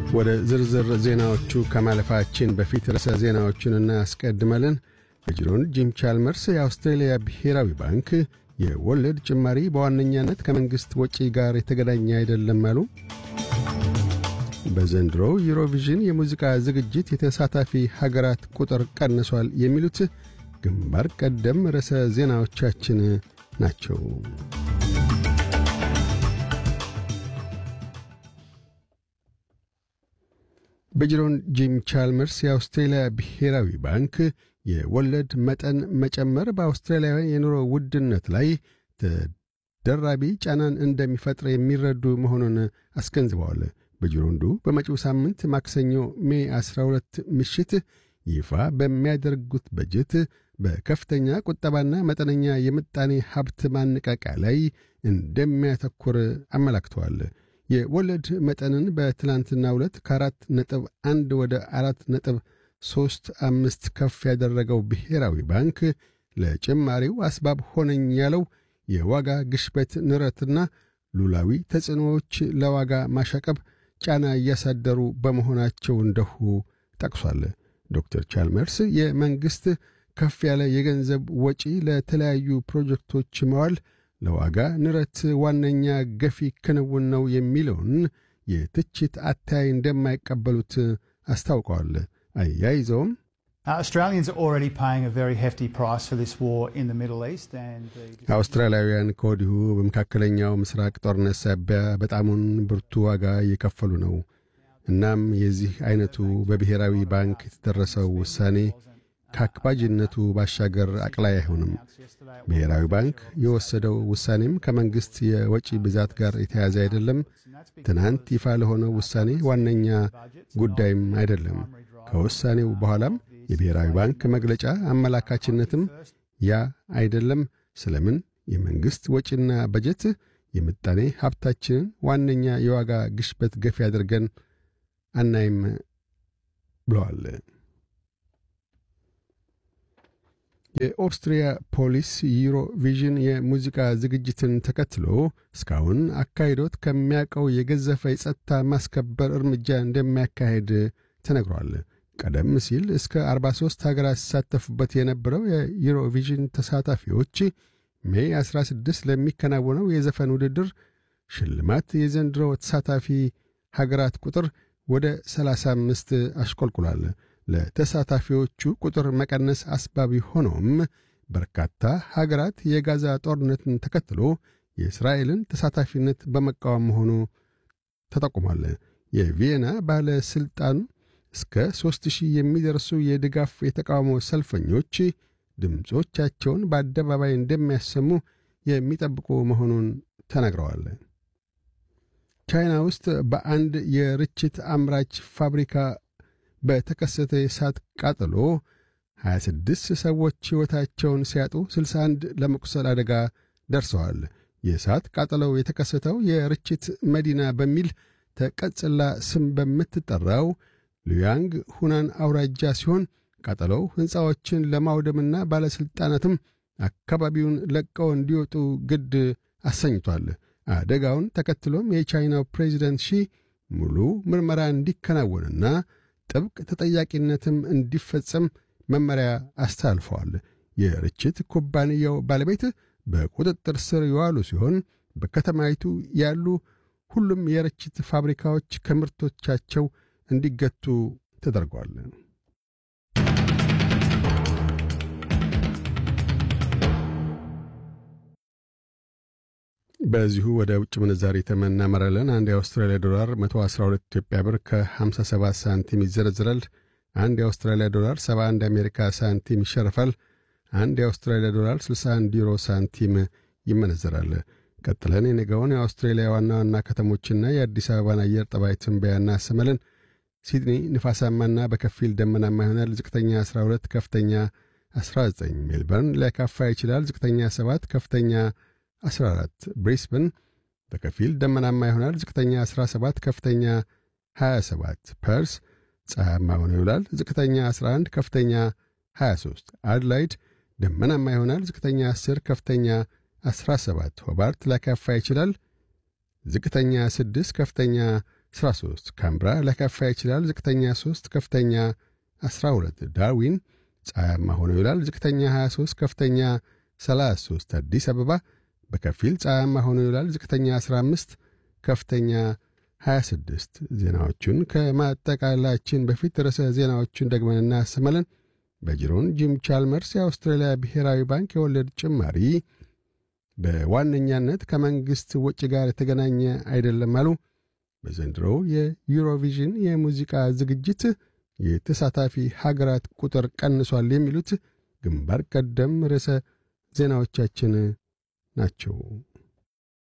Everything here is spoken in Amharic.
ወደ ዝርዝር ዜናዎቹ ከማለፋችን በፊት ርዕሰ ዜናዎቹን እናስቀድማለን። በጅሮን ጂም ቻልመርስ የአውስትሬልያ ብሔራዊ ባንክ የወለድ ጭማሪ በዋነኛነት ከመንግሥት ወጪ ጋር የተገናኘ አይደለም አሉ። በዘንድሮ ዩሮቪዥን የሙዚቃ ዝግጅት የተሳታፊ ሀገራት ቁጥር ቀንሷል። የሚሉት ግንባር ቀደም ርዕሰ ዜናዎቻችን ናቸው። በጅሮን ጂም ቻልመርስ የአውስትሬልያ ብሔራዊ ባንክ የወለድ መጠን መጨመር በአውስትራሊያውያን የኑሮ ውድነት ላይ ተደራቢ ጫናን እንደሚፈጥር የሚረዱ መሆኑን አስገንዝበዋል። በጅሮንዱ በመጪው ሳምንት ማክሰኞ ሜ 12 ምሽት ይፋ በሚያደርጉት በጀት በከፍተኛ ቁጠባና መጠነኛ የምጣኔ ሀብት ማነቃቂያ ላይ እንደሚያተኩር አመላክተዋል። የወለድ መጠንን በትላንትና ሁለት ከአራት ነጥብ አንድ ወደ አራት ነጥብ ሦስት አምስት ከፍ ያደረገው ብሔራዊ ባንክ ለጭማሪው አስባብ ሆነኝ ያለው የዋጋ ግሽበት ንረትና ሉላዊ ተጽዕኖዎች ለዋጋ ማሻቀብ ጫና እያሳደሩ በመሆናቸው እንደሁ ጠቅሷል። ዶክተር ቻልመርስ የመንግሥት ከፍ ያለ የገንዘብ ወጪ ለተለያዩ ፕሮጀክቶች መዋል ለዋጋ ንረት ዋነኛ ገፊ ክንውን ነው የሚለውን የትችት አታይ እንደማይቀበሉት አስታውቀዋል። አያይዘውም አውስትራሊያውያን ከወዲሁ በመካከለኛው ምስራቅ ጦርነት ሳቢያ በጣሙን ብርቱ ዋጋ እየከፈሉ ነው። እናም የዚህ ዐይነቱ በብሔራዊ ባንክ የተደረሰው ውሳኔ ከአክባጅነቱ ባሻገር አቅላይ አይሆንም። ብሔራዊ ባንክ የወሰደው ውሳኔም ከመንግሥት የወጪ ብዛት ጋር የተያዘ አይደለም። ትናንት ይፋ ለሆነው ውሳኔ ዋነኛ ጉዳይም አይደለም። ከውሳኔው በኋላም የብሔራዊ ባንክ መግለጫ አመላካችነትም ያ አይደለም። ስለምን የመንግሥት ወጪና በጀት የምጣኔ ሀብታችንን ዋነኛ የዋጋ ግሽበት ገፊ አድርገን አናይም ብለዋል። የኦስትሪያ ፖሊስ ዩሮቪዥን የሙዚቃ ዝግጅትን ተከትሎ እስካሁን አካሂዶት ከሚያውቀው የገዘፈ የጸጥታ ማስከበር እርምጃ እንደሚያካሄድ ተነግሯል። ቀደም ሲል እስከ 43 ሀገራት ሲሳተፉበት የነበረው የዩሮቪዥን ተሳታፊዎች ሜይ 16 ለሚከናወነው የዘፈን ውድድር ሽልማት የዘንድሮ ተሳታፊ ሀገራት ቁጥር ወደ 35 አሽቆልቁሏል። ለተሳታፊዎቹ ቁጥር መቀነስ አስባቢ ሆኖም በርካታ ሀገራት የጋዛ ጦርነትን ተከትሎ የእስራኤልን ተሳታፊነት በመቃወም መሆኑ ተጠቁሟል። የቪየና ባለሥልጣን እስከ ሦስት ሺህ የሚደርሱ የድጋፍ የተቃውሞ ሰልፈኞች ድምፆቻቸውን በአደባባይ እንደሚያሰሙ የሚጠብቁ መሆኑን ተናግረዋል። ቻይና ውስጥ በአንድ የርችት አምራች ፋብሪካ በተከሰተ የእሳት ቃጠሎ 26 ሰዎች ሕይወታቸውን ሲያጡ 61 ለመቁሰል አደጋ ደርሰዋል። የእሳት ቃጠሎው የተከሰተው የርችት መዲና በሚል ተቀጽላ ስም በምትጠራው ሉያንግ ሁናን አውራጃ ሲሆን ቃጠሎው ሕንፃዎችን ለማውደምና ባለሥልጣናትም አካባቢውን ለቀው እንዲወጡ ግድ አሰኝቷል። አደጋውን ተከትሎም የቻይናው ፕሬዚደንት ሺ ሙሉ ምርመራ እንዲከናወንና ጥብቅ ተጠያቂነትም እንዲፈጸም መመሪያ አስተላልፈዋል። የርችት ኩባንያው ባለቤት በቁጥጥር ስር የዋሉ ሲሆን በከተማይቱ ያሉ ሁሉም የርችት ፋብሪካዎች ከምርቶቻቸው እንዲገቱ ተደርጓል። በዚሁ ወደ ውጭ ምንዛሪ ተመን እናመራለን። አንድ የአውስትራሊያ ዶላር 112 ኢትዮጵያ ብር ከ57 ሳንቲም ይዘረዝራል። አንድ የአውስትራሊያ ዶላር 71 የአሜሪካ ሳንቲም ይሸርፋል። አንድ የአውስትራሊያ ዶላር 61 ዩሮ ሳንቲም ይመነዘራል። ቀጥለን የነገውን የአውስትሬሊያ ዋና ዋና ከተሞችና የአዲስ አበባን አየር ጠባይ ትንበያ እናሰማለን። ሲድኒ ንፋሳማና በከፊል ደመናማ ይሆናል። ዝቅተኛ 12፣ ከፍተኛ 19። ሜልበርን ሊያካፋ ይችላል። ዝቅተኛ 7፣ ከፍተኛ 14 ብሪስበን በከፊል ደመናማ ይሆናል። ዝቅተኛ 17 ከፍተኛ 27 ፐርስ ፀሐያማ ሆኖ ይውላል። ዝቅተኛ 11 ከፍተኛ 23 አድላይድ ደመናማ ይሆናል። ዝቅተኛ 10 ከፍተኛ 17 ሆባርት ሊያካፋ ይችላል። ዝቅተኛ 6 ከፍተኛ 13 ካምብራ ሊያካፋ ይችላል። ዝቅተኛ 3 ከፍተኛ 12 ዳርዊን ፀሐያማ ሆኖ ይውላል። ዝቅተኛ 23 ከፍተኛ 33 አዲስ አበባ በከፊል ፀሐያማ ሆኖ ይውላል። ዝቅተኛ 15 ከፍተኛ 26 ዜናዎቹን ከማጠቃላችን በፊት ርዕሰ ዜናዎቹን ደግመን እናሰማለን። በጅሮን ጂም ቻልመርስ የአውስትራሊያ ብሔራዊ ባንክ የወለድ ጭማሪ በዋነኛነት ከመንግሥት ወጪ ጋር የተገናኘ አይደለም አሉ። በዘንድሮው የዩሮቪዥን የሙዚቃ ዝግጅት የተሳታፊ ሀገራት ቁጥር ቀንሷል። የሚሉት ግንባር ቀደም ርዕሰ ዜናዎቻችን ናቸው።